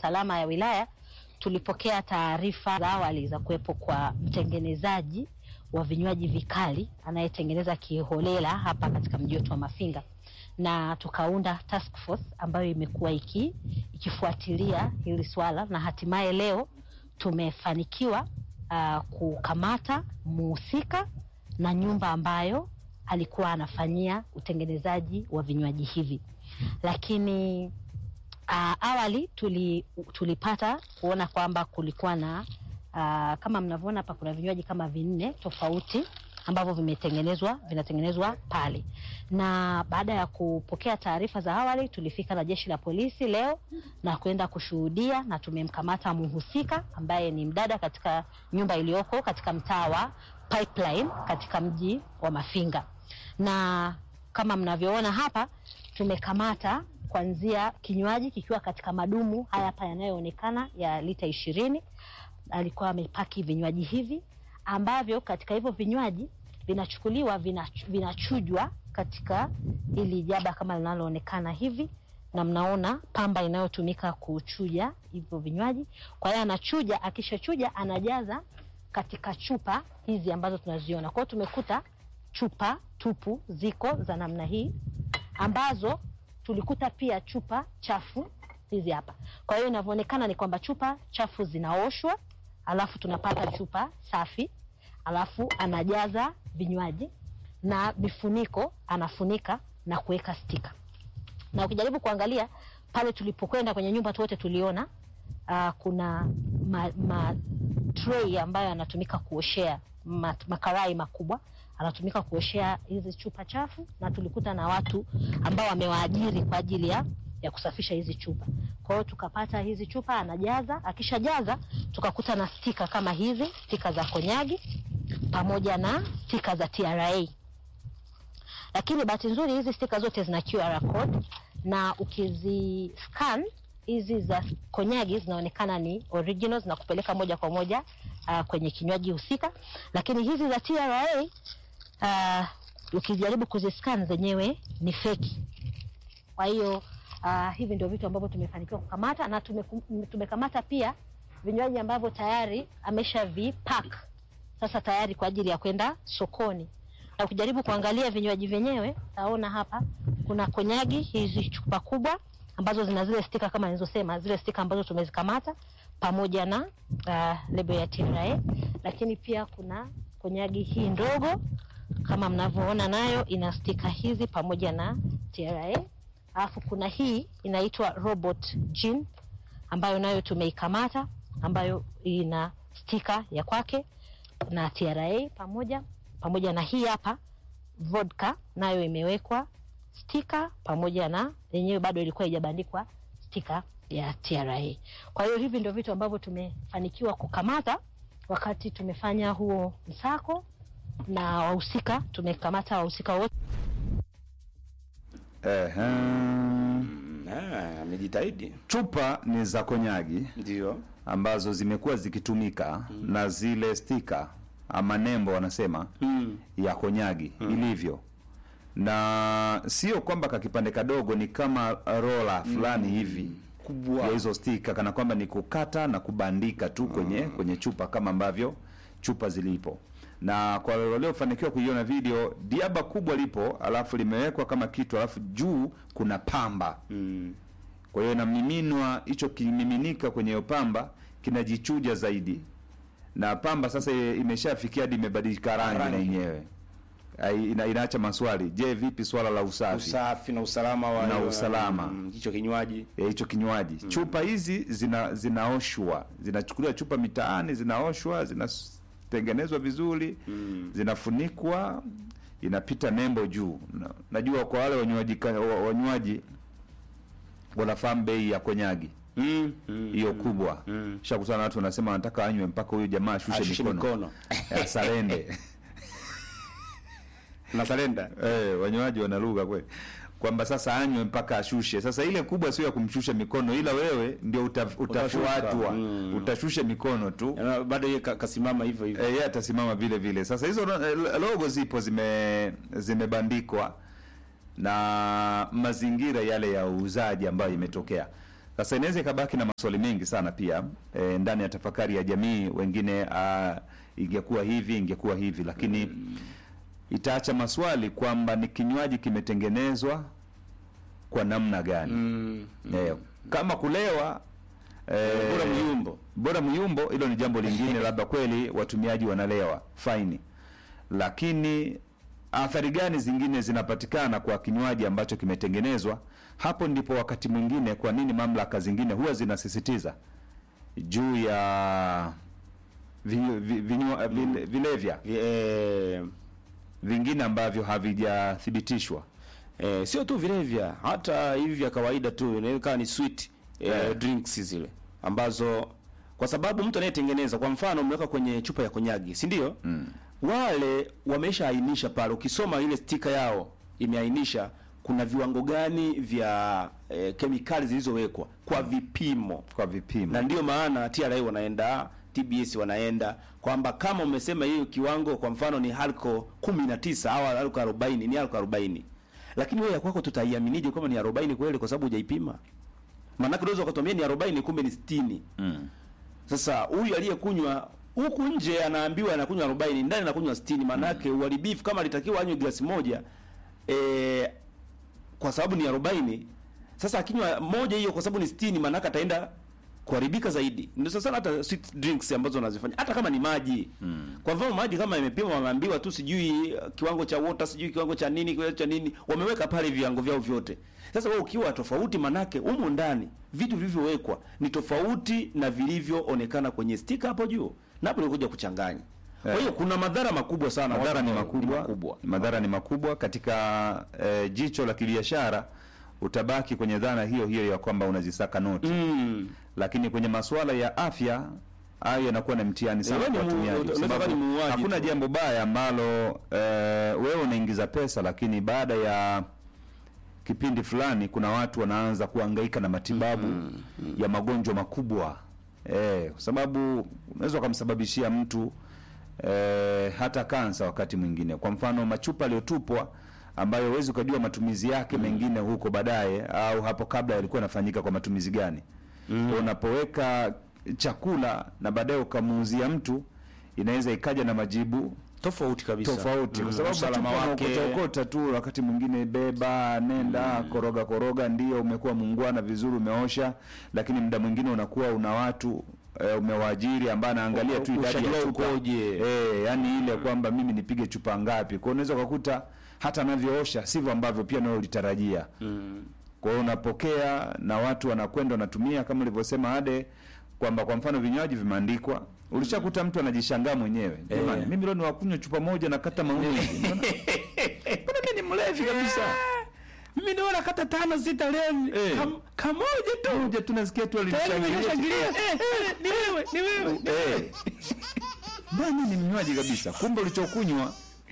usalama ya wilaya tulipokea taarifa za awali za kuwepo kwa mtengenezaji wa vinywaji vikali anayetengeneza kiholela hapa katika mji wetu wa Mafinga, na tukaunda task force ambayo imekuwa iki, ikifuatilia hili swala na hatimaye leo tumefanikiwa uh, kukamata muhusika na nyumba ambayo alikuwa anafanyia utengenezaji wa vinywaji hivi, lakini uh, awali tuli, tulipata kuona kwamba kulikuwa na uh, kama mnavyoona hapa kuna vinywaji kama vinne tofauti ambavyo vimetengenezwa vinatengenezwa pale, na baada ya kupokea taarifa za awali tulifika na jeshi la polisi leo na kwenda kushuhudia, na tumemkamata mhusika ambaye ni mdada katika nyumba iliyoko katika mtaa wa Pipeline katika mji wa Mafinga, na kama mnavyoona hapa tumekamata kuanzia kinywaji kikiwa katika madumu haya hapa yanayoonekana ya lita ishirini. Alikuwa amepaki vinywaji hivi ambavyo katika hivyo vinywaji vinachukuliwa vinachu, vinachujwa katika ili jaba kama linaloonekana hivi, na mnaona pamba inayotumika kuchuja hivyo vinywaji. Kwa hiyo anachuja, akishachuja anajaza katika chupa hizi ambazo tunaziona. Kwa hiyo tumekuta chupa tupu ziko za namna hii ambazo tulikuta pia chupa chafu hizi hapa. Kwa hiyo inavyoonekana ni kwamba chupa chafu zinaoshwa, alafu tunapata chupa safi, alafu anajaza vinywaji na vifuniko anafunika na kuweka stika. Na ukijaribu kuangalia pale tulipokwenda kwenye nyumba wote tuliona uh, kuna ma, ma tray ambayo anatumika kuoshea ma, makarai makubwa anatumika kuoshea hizi chupa chafu, na tulikuta na watu ambao wamewaajiri kwa ajili ya, ya kusafisha hizi chupa. Kwa hiyo tukapata hizi chupa anajaza, akishajaza tukakuta na stika kama hizi, stika za konyagi pamoja na stika za TRA. Lakini bahati nzuri hizi stika zote zina QR code na ukizi scan hizi za konyagi zinaonekana ni originals na kupeleka moja kwa moja uh, kwenye kinywaji husika, lakini hizi za TRA uh, ukijaribu kuziscan zenyewe ni feki. Kwa hiyo uh, hivi ndio vitu ambavyo tumefanikiwa kukamata na tume, tumekamata pia vinywaji ambavyo tayari amesha vipack sasa tayari kwa ajili ya kwenda sokoni. Na ukijaribu kuangalia vinywaji vyenyewe taona hapa kuna konyagi hizi chupa kubwa ambazo zina zile stika kama nilizosema, zile stika ambazo tumezikamata pamoja na uh, lebo ya TRA, lakini pia kuna konyagi hii ndogo kama mnavyoona nayo ina stika hizi pamoja na TRA. Alafu kuna hii inaitwa Robot Gin ambayo nayo tumeikamata ambayo ina stika ya kwake na TRA pamoja pamoja na hii hapa vodka nayo imewekwa stika pamoja na yenyewe bado ilikuwa haijabandikwa stika ya TRA. Kwa hiyo hivi ndio vitu ambavyo tumefanikiwa kukamata wakati tumefanya huo msako na wahusika tumekamata wahusika wote. Ehe. Ah, amejitahidi. Chupa ni za konyagi Ndio. ambazo zimekuwa zikitumika na zile stika ama nembo wanasema Mm. ya konyagi ilivyo, na sio kwamba kakipande kadogo ni kama rola fulani hivi Kubwa. ya hizo stika, kana kwamba ni kukata na kubandika tu kwenye kwenye chupa kama ambavyo chupa zilipo. Na kwa waliofanikiwa kuiona video, diaba kubwa lipo, alafu limewekwa kama kitu, alafu juu kuna pamba Mm. kwa hiyo inamiminwa, hicho kimiminika kwenye hiyo pamba kinajichuja zaidi, na pamba sasa i- imeshafikia hadi imebadilika rangi na Rangi. yenyewe Ai- ina, inaacha maswali. Je, vipi swala la usafi Usafi na usalama wa Na usalama. Mm, hicho kinywaji. ya hicho kinywaji? Chupa hizi zina zinaoshwa, zinachukuliwa chupa mitaani, zinaoshwa, zinatengenezwa vizuri, zinafunikwa, inapita nembo juu. Na, najua kwa wale wanywaji ka- wa- wanywaji wanafahamu bei ya konyagi Mm. Mm. hiyo kubwa Mm. shakutana na watu wanasema wanataka anywe mpaka huyu jamaa ashushe Ashushe mikono, mikono. Eh, sarende Na salenda. eh, wanywaji wana lugha kweli kwamba sasa anywe mpaka ashushe. Sasa ile kubwa sio ya kumshusha mikono, ila wewe ndio uta, utafuatwa Mm. utashusha mikono tu Na bado yeye ka- kasimama hivyo hivyo. eh, yeye atasimama vile vile. Sasa hizo eh, logo zipo zime zimebandikwa na mazingira yale ya uuzaji ambayo imetokea. Sasa inaweza ikabaki na maswali mengi sana pia e, ndani ya tafakari ya jamii. Wengine ah, ingekuwa hivi, ingekuwa hivi, lakini itaacha maswali kwamba ni kinywaji kimetengenezwa kwa namna gani? Mm. Eh, kama kulewa eh, Bora myumbo. bora myumbo, hilo ni jambo lingine, labda kweli watumiaji wanalewa faini, lakini athari gani zingine zinapatikana kwa kinywaji ambacho kimetengenezwa? Hapo ndipo wakati mwingine, kwa nini mamlaka zingine huwa zinasisitiza juu ya vi, vi, vinywa- vile- vilevya Vi- eh, vingine ambavyo havijathibitishwa. Eh, sio tu vilevya, hata hivi vya kawaida tu inaweza ikawa ni sweet eh, Yeah. drinks zile ambazo kwa sababu mtu anayetengeneza kwa mfano umeweka kwenye chupa ya konyagi, si ndio? Mm. Wale wameshaainisha pale, ukisoma ile stika yao imeainisha kuna viwango gani vya eh, kemikali zilizowekwa kwa vipimo Kwa vipimo na ndio maana TRA wanaenda TBS wanaenda kwamba kama umesema hiyo kiwango kwa mfano ni alko 19 au alko 40 ni alko 40 lakini wewe ya kwako tutaiaminije kama ni 40 kweli kwa sababu hujaipima maana unaweza ukatuambia ni 40 kumbe ni 60 mm. sasa huyu aliyekunywa huku nje anaambiwa anakunywa 40 ndani anakunywa 60 maana yake uharibifu kama alitakiwa anywe glasi moja eh, kwa sababu ni 40 sasa akinywa moja hiyo kwa sababu ni 60 maana yake ataenda kuharibika zaidi ndio sasa hata sweet drinks ambazo wanazifanya hata kama ni maji mm. kwa mfano maji kama imepimwa wameambiwa tu sijui uh, kiwango cha water sijui kiwango cha nini kiwango cha nini wameweka pale viwango vyao vyote sasa wewe ukiwa tofauti manake humu ndani vitu vilivyowekwa ni tofauti na vilivyoonekana kwenye stika hapo juu na hapo nilikuja kuchanganya kwa hiyo kuna madhara makubwa sana madhara watu ni ambao- makubwa, makubwa. madhara ni makubwa katika eh, jicho la kibiashara utabaki kwenye dhana hiyo hiyo ya kwamba unazisaka noti mm. lakini kwenye masuala ya afya hayo yanakuwa na mtihani sana wewe ni kwa mu- watumiaji kwa unaweza sababu kuwa ni muuaji hakuna tu. jambo baya ambalo eh, wewe unaingiza pesa lakini baada ya kipindi fulani kuna watu wanaanza kuhangaika na matibabu ya magonjwa makubwa eh, kwa sababu unaweza ukamsababishia mtu eh, hata kansa wakati mwingine. Kwa mfano machupa yaliyotupwa ambayo huwezi ukajua matumizi yake mengine huko baadaye au hapo kabla yalikuwa yanafanyika kwa matumizi gani. Kwa unapoweka chakula na baadaye ukamuuzia mtu, inaweza ikaja na majibu tofauti kabisa tofauti kwa Mm, sababu usalama machupa wake unaokota okota tu, wakati mwingine beba nenda koroga koroga, ndio umekuwa muungwana vizuri, umeosha, lakini muda mwingine unakuwa una watu e, umewaajiri ambaye anaangalia tu idadi Ushajua ya chupa ukoje. e, yani ile kwamba mimi nipige chupa ngapi. Kwa hiyo unaweza ukakuta hata anavyoosha sivyo ambavyo pia nawe ulitarajia. mm. Kwa hiyo unapokea na watu wanakwenda wanatumia kama ulivyosema Ade kwamba kwa mfano vinywaji vimeandikwa, ulishakuta mtu anajishangaa mwenyewe, jamani, mimi leo ni wakunywa chupa moja na kata maumizi, mbona mbona mimi ni mlevi kabisa? mimi naona kata tano sita leo Eh. kam, kamoja tu Moja tu nasikia tu Tayari alinishangilia. nimeshangilia. Eh, eh, ni wewe ni wewe Eh. Bwana ni mnywaji kabisa, kumbe ulichokunywa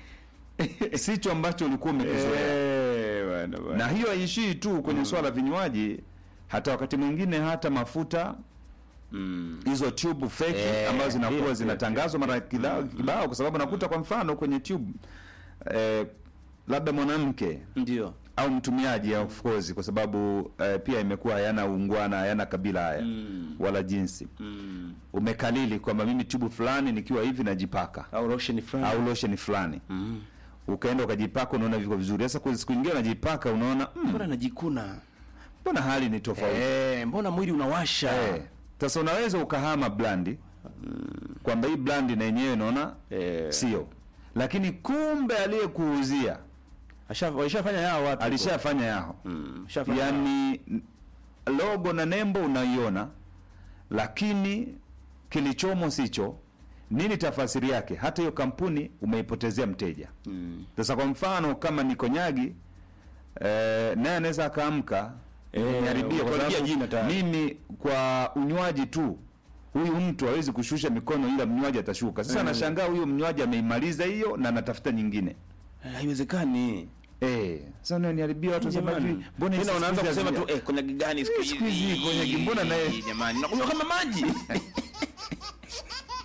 sicho ambacho ulikuwa umekizoea. Eh, bwana, bwana. Na hiyo haishii tu kwenye swala vinywaji, hata wakati mwingine hata mafuta Mm. hizo tube fake Eh, ambazo ndio, zinakuwa ndio, zinatangazwa mara kibao kibao, kwa sababu nakuta kwa mfano kwenye tube eh, labda mwanamke ndio au mtumiaji of course, kwa sababu eh, pia imekuwa hayana ungwana hayana kabila haya Mm. wala jinsi. mm. Umekalili kwamba mimi tube fulani nikiwa hivi najipaka au lotion fulani au lotion fulani mm. ukaenda ukajipaka, unaona viko vizuri. Sasa kwa siku nyingine unajipaka, unaona "Mm, mbona najikuna mbona hali ni tofauti eh, mbona mwili unawasha Eh, sasa unaweza ukahama blandi kwamba hii blandi na yenyewe naona Eh. sio, lakini kumbe aliyekuuzia Asha- walishafanya yao watu alishafanya yao, mm. Ashafanya yao. yaani logo na nembo unaiona, lakini kilichomo sicho. Nini tafasiri yake? Hata hiyo kampuni umeipotezea mteja. mm. Sasa kwa mfano kama ni konyagi eh, naye anaweza akaamka Eh, niharibia kwa umetuharibia sababu jina tayari. mimi kwa unywaji tu huyu mtu hawezi kushusha mikono, ila mnywaji atashuka. Sasa Eh. anashangaa huyo mnywaji ameimaliza hiyo na anatafuta nyingine Eh, haiwezekani eh. Sasa unaniharibia watu wasema Jamani. hivi, mbona Tena hizi unaanza siku hizi kusema tu hazija- eh, konyagi gani siku Eh, siku hizi hizi? konyagi, mbona naye- jamani nakunywa kama maji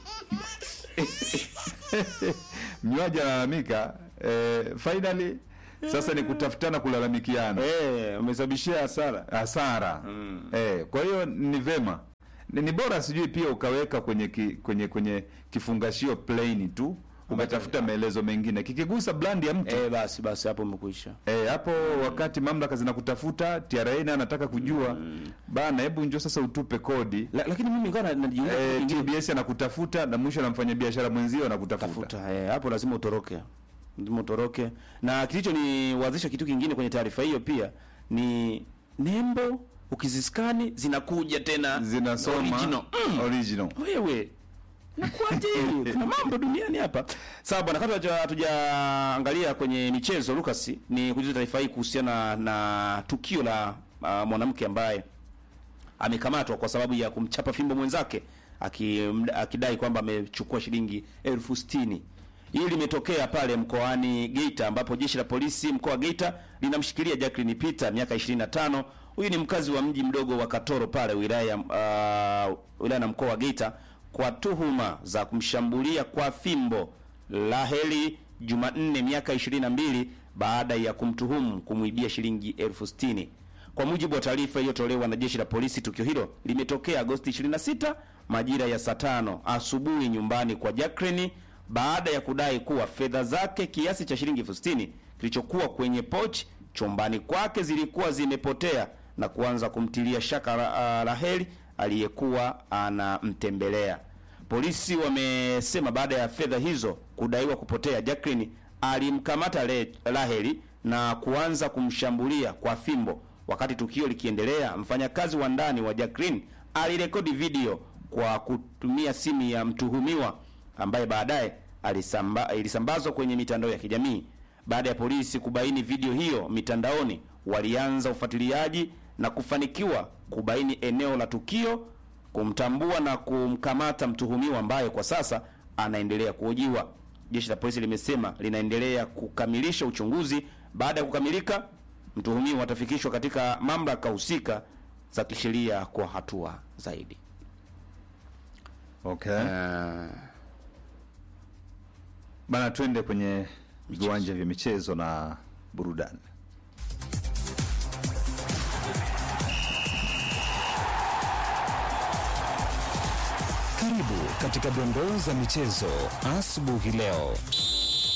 mnywaji analalamika eh, finally sasa ni kutafutana kulalamikiana Eh, umesababishia hasara. hasara eh, kwa hiyo ni vema ni, ni bora sijui pia ukaweka kwenye ki, kwenye kwenye kifungashio plain tu ukatafuta maelezo mengine kikigusa brand ya mtu Eh, basi basi hapo umekwisha. Eh, hapo wakati mamlaka zinakutafuta TRA naye anataka kujua bana, hebu njoo sasa utupe kodi. La, lakini mimi nikawa najiuliza Eh, kitu kingine. TBS anakutafuta na mwisho na mfanyabiashara mwenzio anakutafuta. tafuta eh, hapo lazima utoroke, lazima utoroke. Na kilicho ni wazisha kitu kingine kwenye taarifa hiyo pia ni nembo, ukiziskani zinakuja tena Zinasoma original. Mm. original. Wewe nakuaje? Kuna mambo duniani hapa. Sawa bwana, kabla hatuja- hatujaangalia kwenye michezo Lucas, ni kujuza taarifa hii kuhusiana na tukio la uh, mwanamke ambaye amekamatwa kwa sababu ya kumchapa fimbo mwenzake aki- akidai kwamba amechukua shilingi elfu sitini. Hili limetokea pale mkoani Geita ambapo jeshi la polisi mkoa wa Geita linamshikilia Jacqueline Peter miaka 25. Huyu ni mkazi wa mji mdogo wa Katoro pale wilaya uh, wilaya na mkoa wa Geita kwa tuhuma za kumshambulia kwa fimbo Laheli Jumanne miaka 22 baada ya kumtuhumu kumwibia shilingi elfu sitini. Kwa mujibu wa taarifa iliyotolewa na jeshi la polisi, tukio hilo limetokea Agosti 26 majira ya saa tano asubuhi nyumbani kwa Jacqueline baada ya kudai kuwa fedha zake kiasi cha shilingi elfu sitini kilichokuwa kwenye pochi chumbani kwake zilikuwa zimepotea na kuanza kumtilia shaka la, Raheli aliyekuwa anamtembelea. Polisi wamesema baada ya fedha hizo kudaiwa kupotea, Jacqueline alimkamata Le- Raheli na kuanza kumshambulia kwa fimbo. Wakati tukio likiendelea, mfanyakazi wa ndani wa Jacqueline alirekodi video kwa kutumia simu ya mtuhumiwa ambaye baadaye alisamba, ilisambazwa kwenye mitandao ya kijamii. Baada ya polisi kubaini video hiyo mitandaoni, walianza ufuatiliaji na kufanikiwa kubaini eneo la tukio, kumtambua na kumkamata mtuhumiwa ambaye kwa sasa anaendelea kuhojiwa. Jeshi la polisi limesema linaendelea kukamilisha uchunguzi. Baada ya kukamilika, mtuhumiwa atafikishwa katika mamlaka husika za kisheria kwa hatua zaidi. Okay. Uh, Bana, twende kwenye viwanja vya michezo na burudani. Karibu katika dondoo za michezo asubuhi leo.